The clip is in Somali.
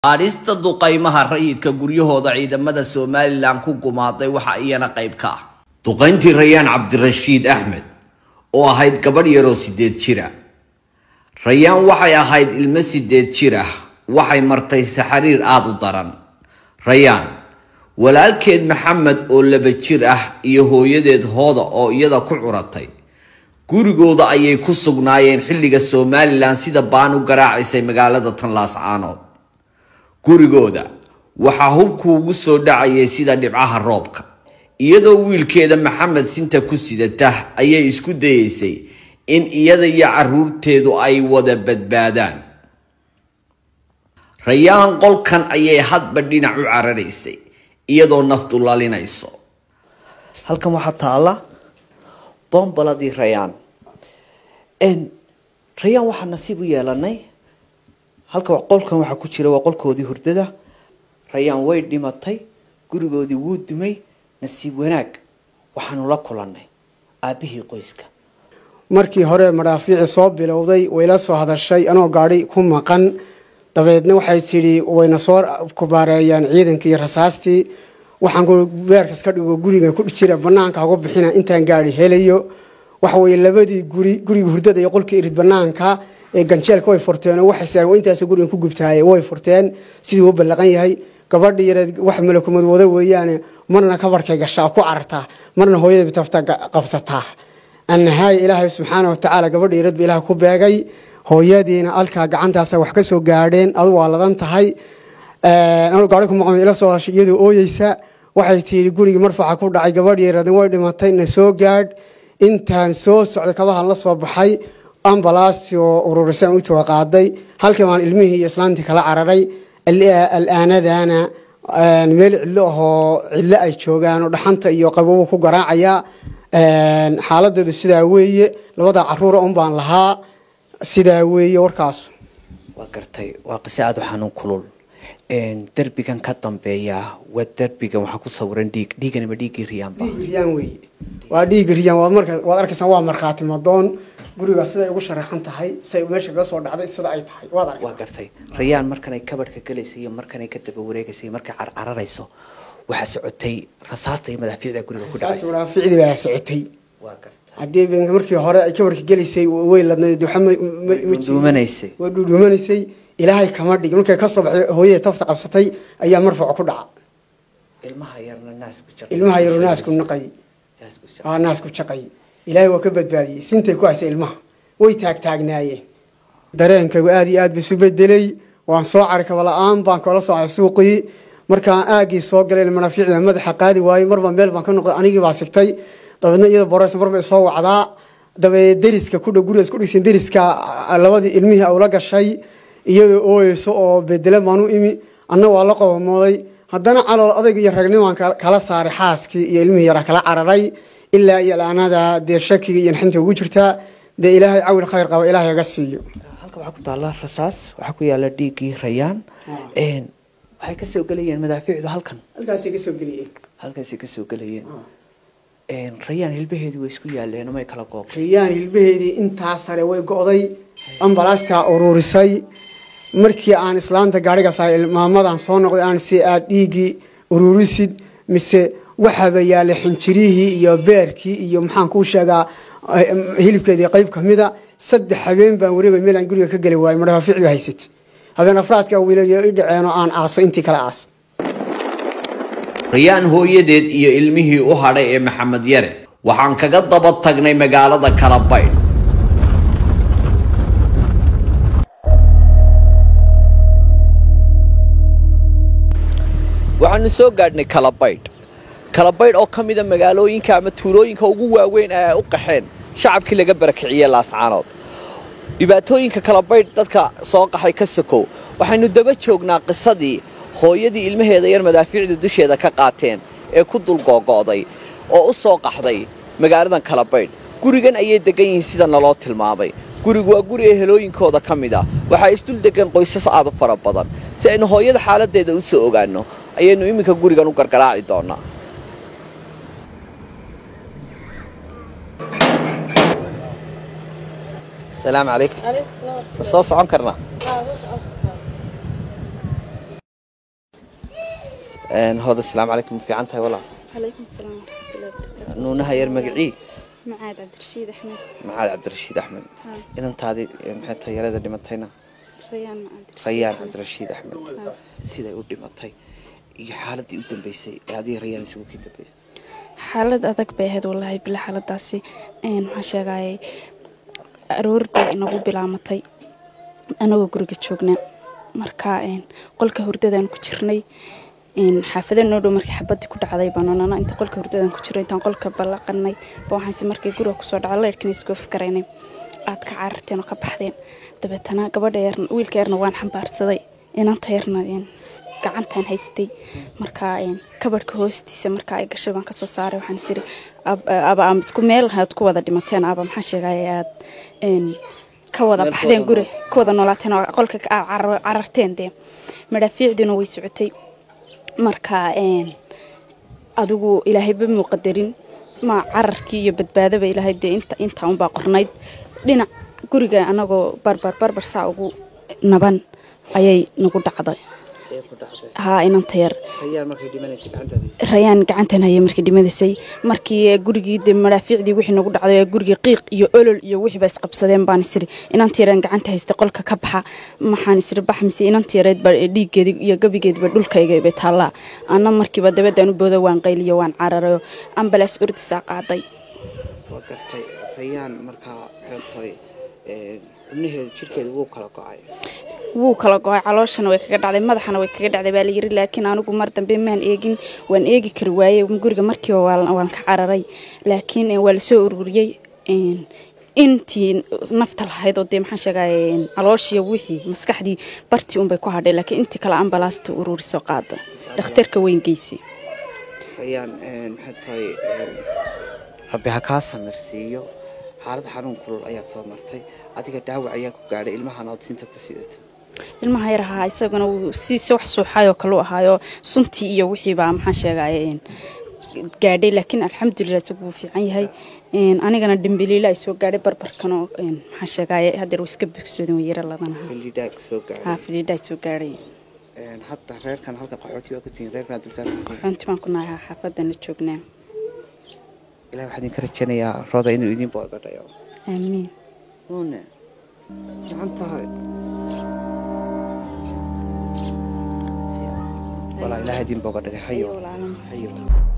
qaadhista duqaymaha rayidka guryahooda ciidamada somalilan ku gumaaday waxa iyana qayb ka ah duqayntii rayaan cabdirashiid axmed oo ahayd gabadh yaroo sideed jira rayaan waxay ahayd ilmo sideed jir ah waxay martay saxariir aada u daran rayaan walaalkeed maxamed oo laba jir ah iyo hooyadeed hooda oo iyada ku curatay gurigooda ayay ku sugnaayeen xilliga somalilan sida baan u garaacisay magaalada tanlaas caanood gurigooda waxaa hubku ugu soo dhacayay sida dhibcaha roobka iyadoo wiilkeeda maxamed sinta ku sidata ayay isku dayeysay in iyada iyo caruurteedu ay wada badbaadaan rayaan qolkan ayay hadba dhinac u cararaysay iyadoo naftu lalinayso halkan waxaa taala boombaladii rayaan rayaan waxaa nasiib u yeelanay halka qolkan waxaa ku jira waa qolkoodii hurdada rayaan way dhimatay gurigoodii wuu dumay nasiib wanaag waxaanu la kulannay aabbihii qoyska markii hore madhaafiici soo bilowday wayla soo hadashay anoo gaadhi ku maqan dabeedna waxay tidhi wayna soo kubaareeyaan ciidankii iyo rasaastii waxaan beerkas ka dhigo gurigan ku jira banaanka uga bixina intaan gaari helayo waxaweye labadii guri guriga hurdada iyo qolkii irid banaanka ee ganjeelka way furteen oo waxay intaas gurigan ku gubtaaye way furteen sidii uu ballaqan yahay gabadhi yareed wax malakumad wada weeyaane marna kabarkay gashaa ku carartaa marna hooyada bitafta qabsataa annahaaya ilaahay subxaana watacaala gabadhi yareed ba ilaah ku beegay hooyadiina alkaa gacantaasa wax ka soo gaadheen adu waa ladan tahay anuu gaari ku maqan ila soo hashay iyadoo ooyeysa waxay tihi gurigii marfaxa ku dhacay gabadhi yareedna way dhimatay na soo gaadh intaan soo socday kabahan la soo baxay ambalaasti oo ururisan u tawa qaaday halkii baan ilmihii iyo islaantii kala cararay alaanadana meel cidlo ahoo cidlo ay joogaan oo dhaxanta iyo qabobu ku garaacaya xaaladeedu sidaa weeye labada caruura un baan lahaa sidaa weeye warkaas waa gartay waa qise aada u xanuun kulul derbigan ka dambeeya waa derbigan waxaa ku sawiran dhiig dhiigan ma dhiiggii riyaanba riyaan weeye waa dhiigi riyaan waad marka waad arkaysaa waa markhaati madoon gurigaa siday ugu sharaxan tahay siay meesha kaga soo dhacday sida ay tahay waad aragtaa waa gartay rayaan markanay kabadhka galaysay iyo markanay ka daba wareegaysay markay carcararayso waxaa socotay rasaasta iyo madaafiicda guriga ku dhacay ficdi baa socotay waa gartay haddii markii hore ay kabarka gelaysay way ladnayd duumanaysay way dhuudhuumanaysay ilaahay kama dhig markay ka soo baxday hooyada tafta qabsatay ayaa marfac ku dhaca ilmaha yarna naasku jaqay ilmaha yaru naasku naqay aa naasku jaqay ilaahay waa ka badbaadiyey sintay ku haysay ilmaha way taagtaagnaayeen dareenkaygu aada iyo aad ba isu bedelay waan soo cari kaba la-aan baan kala soo cay suuqii markaan aagii soo galay manafiicda madaxa qaadi waayey marba meel baan ka noqday anigii baa sigtay dabeedna iyada boreys marbay soo wacdaa dabeed deriska kudhow gurigaas ku dhigsan deriska labadii ilmihii awla gashay iyadoo ooyeyso oo bedela baan u imi anna waa la qobomooday haddana calool adayg iyo ragnimaan kala saaray xaaskii iyo ilmihii yaraa kala cararay ilaa iyo laanada dee shakiga iyo naxinta ugu jirtaa dee ilaahay cawil khayr qaba ilaahay aga siiyo halka waxaa ku taalla rasaas waxaa ku yaala dhiiggii rayaan waxay kasoo gelayeen madaafiicdu halkan halkaasay kasoo geliyeen halkaasay kasoo gelayeen rayaan hilbaheedii way isku yaaleen may kala gooq riyaan hilbaheedii intaa sare way go'day ambalaastaa ururisay markii aan islaanta gaariga saaray maamadan soo noqday aan si aad dhiiggii ururisid mise waxaaba yaalay xinjirihii iyo beerkii iyo maxaan kuu sheegaa hilibkeedii qayb kamida saddex habeen baan wareegay meelaan guriga ka geli waayay madhaafiicdu haysat habeen afraadka wiilal i dhaceen oo aan aaso intii kale aas rayaan hooyadeed iyo ilmihii u hadhay ee maxamed yare waxaan kaga daba tagnay magaalada kalabaydh waxaanu soo gaadhnay kalabaydh kalabaydh oo ka mida magaalooyinka ama tuulooyinka ugu waaweyn ee ay u qaxeen shacabkii laga barakiciyey laascaanood dhibaatooyinka kalabaydh dadka soo qaxay ka sokow waxaynu daba joognaa qisadii hooyadii ilmaheeda yar madaafiicda dusheeda ka qaateen ee ku dul googo'day oo u soo qaxday magaaladan kalabaydh gurigan ayay degan yihiin sida naloo tilmaamay gurigu waa guri ehelooyinkooda ka mid ah waxaa isdul degan qoysas aad u fara badan si aynu hooyada xaaladeeda u soo ogaanno ayaynu iminka gurigan u gargaraaci doonaa asalaamu calaykum ma soo socon karnaa hooda asalaamu calaykum ma fiican tahay walaal calaykum asalaam waraxmatullahi wabarakaatu nuunaha yar magacii macaad cabdirashiid axmed macaali cabdirashiid axmed Ha. inantaadii maxay tahay yarada dhimatayna rayaan cabdirashiid rayaan Axmed. cabdirashiid axmed siday u dhimatay iyo xaaladii u dambeysay ee adiga rayaan isugu kii dambeysay xaalad adag bay ahayd wallaahi bila xaaladaasi een, waxaan sheegayay aroor bay inagu bilaamatay anagoo guriga joognaa marka een, qolka hurdadaan ku jirnay een, xaafada noo dhow markii xabadii ku dhacday baanonana inta qolka hurdadaan ku jirnay intaan qolka ballaqanay ba waxaanse markii guriga kusoo dhacay leyrkina iskoo fikaraynay aad ka cararteen oo ka baxdeen dabeetana gabadha yarna wiilka yarna waan xambaarsaday inanta yarna een, s- gacantaan haystay marka een, kabadhka hoostiisa marka ay gashay baan kasoo saaray waxaan isiri ab- aba ama isku meel aad ku wada dhimateen aba maxaa sheegaya aad een, ka wada Meel baxdeen ku wada guri ka wada noolaateen oo qolka ka- aad carar- cararteen dee madhaafiicdiina way socotay marka een, adigu ilaahayba muu qadarin ma cararkii iyo badbaadaba ilaahay dee inta intaa unbaa qornayd dhinac guriga anagoo barbar barbar saa ugu naban ayay nagu dhacday ee ku dhacday haa inanta yar rayaan markay dhimanaysay gacantaada haysay rayaan gacantan hayay markii dhimadisay markii gurigii de madhaafiicdii wixii nagu dhacday ee gurigii qiiq iyo olol iyo wixii ba isqabsadeen baan isiri inanta yareen gacanta haystay qolka ka baxa maxaan isiri bax mise inanta yareed ba dhiiggeedii iyo gabigeediiba dhulkayga bay taallaa ana markiiba dabadaan u booda waan qayliyo waan cararayo ambalaas ordisaa qaaday waa gartay rayaan markaa maxay tahay ee, xubnaheeda jirkeeda wuu kala go-ay wuu kala go-ay calooshana way kaga dhacday madaxana way kaga dhacday baa layiri laakiin anigu mar dambe maan eegin waan eegi kari waayey guriga markiiba waa- waan ka cararay laakiin eh, waa lasoo ururiyey een, intii nafta lahayd oo dee maxaan sheegay calooshiya wixii maskaxdii bartii unbay ku hadhay laakiin intii kale ambalaasta ururisoo qaada dhakhtarka weyn geysay rayaan ee, maxay tahay ee, rabbi ha kaa samirsiiyo xaalad xanuun kulul ayaad soo martay adiga dhaawac ayaa ku gaadhay ilmahan ood sinta ku sidata ilmaha yar ahaa isaguna wuu si si wax suuxayoo kale u ahaayo suntii iyo wixiibaa maxaan sheegay gaadhay laakiin alxamdulilah isagu wuu fiican yahay Een, anigana dhimbiliila ay soo gaadhay barbarkan oo een, maxaan sheegay hadeer iska bogsoodin way yara ladanaha xilidhaa soo haa gaadhay fidhiidha ay soo gaadhay Een, hadda reerkan halka qaxooti waa ku tihiin reerkan dulsaar ku tihiin xunti baan ku nahay haa, xaafadana joognaa ilahi waxaan idinka rajaynayaa rooda inuu idin boogadhayo aamiin nuune fiican tahay walaa ilaah idin boogadhagay hayo Ayo, walaalo, hayo mahadsantahay.